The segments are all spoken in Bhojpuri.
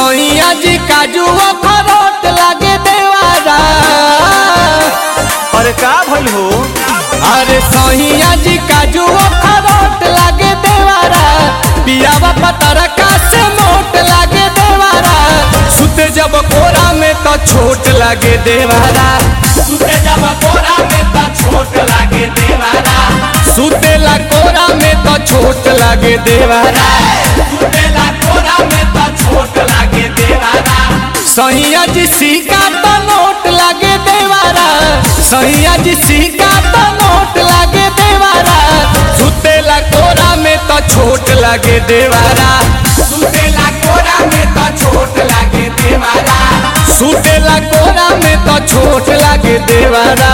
सैया जी काजू अखरोट लागे देवारा अरे का भइल हो अरे सैया जी काजू अखरोट लागे देवारा पियावा पतरका से मोट लागे देवारा सुते जब कोरा में तो छोट लागे देवारा सुते जब कोरा में तो छोट लागे देवारा सुतेला कोरा में तो छोट लागे देवारा सुतेला कोरा में तो छोट लागे देवारा सैया जी सिक्का तो नोट लागे देवारा सैया जी सिक्का तो नोट लागे देवारा सुतेला कोरा में तो छोट लागे देवारा सुतेला कोरा में तो छोट लागे देवारा सुतेला कोरा में तो छोट लागे देवारा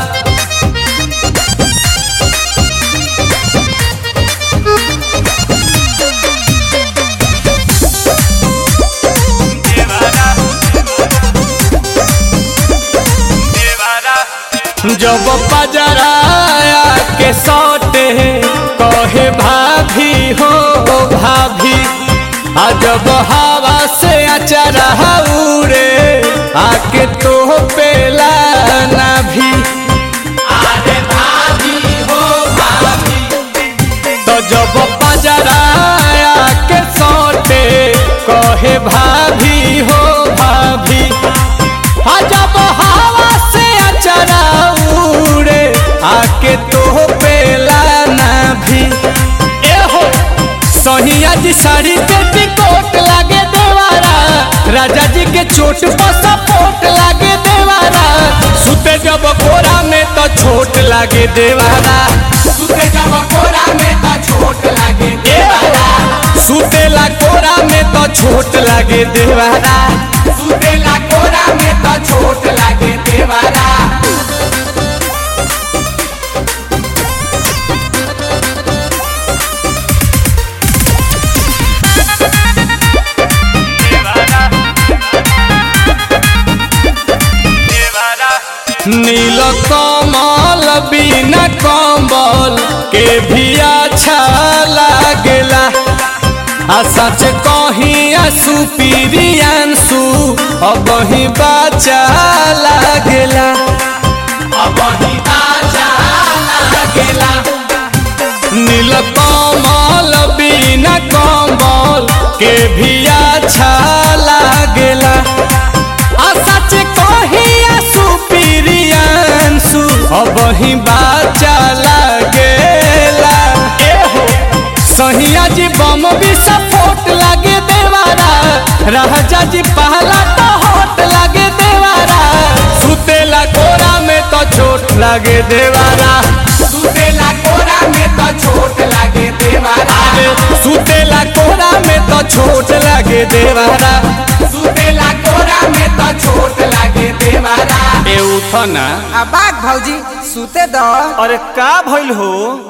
जब पजराया के सौटे कहे भाभी हो भाभी आ जब हवा से अचरा उड़े आके तो पेला ना भी अरे भाभी हो भाभी तो जब पजराया के सौटे कहे भाभी हो भाभी आ जब हवा से अचरा उड़े आके तो पेला ना भी ए हो सोनिया जी साड़ी पे टिकोट लागे देवारा राजा जी के चोट पर सपोर्ट लागे देवारा सुते जब कोरा में तो छोट लागे देवारा सुते जब कोरा में तो छोट लागे देवारा सुतेला कोरा में तो छोट लागे देवारा सुतेला कोरा में तो छोट लागे देवारा नील कमल बिना कम्बल के भी अच्छा लागेला आ सच कहीं आंसू पीरियांसू अब ही बाचा लागेला अब ही बाचा लागेला नील कमल बिना कम्बल के भी अच्छा लागेला आ सच कहीं आंसू पीरियांसू अब ही बाचा लागेला ए हो सहिया जी बम भी सपोर्ट लागे देवारा राजा जी पहला तो होट लागे देवारा सुतेला कोरा में तो चोट लागे देवारा सुतेला कोरा में तो चोट लागे देवारा सुतेला कोरा में तो छोट लागे देवारा सुतेला कोरा में तो छोट लागे देवारा ए उठना आ बाग भौजी सुते दो अरे का भइल हो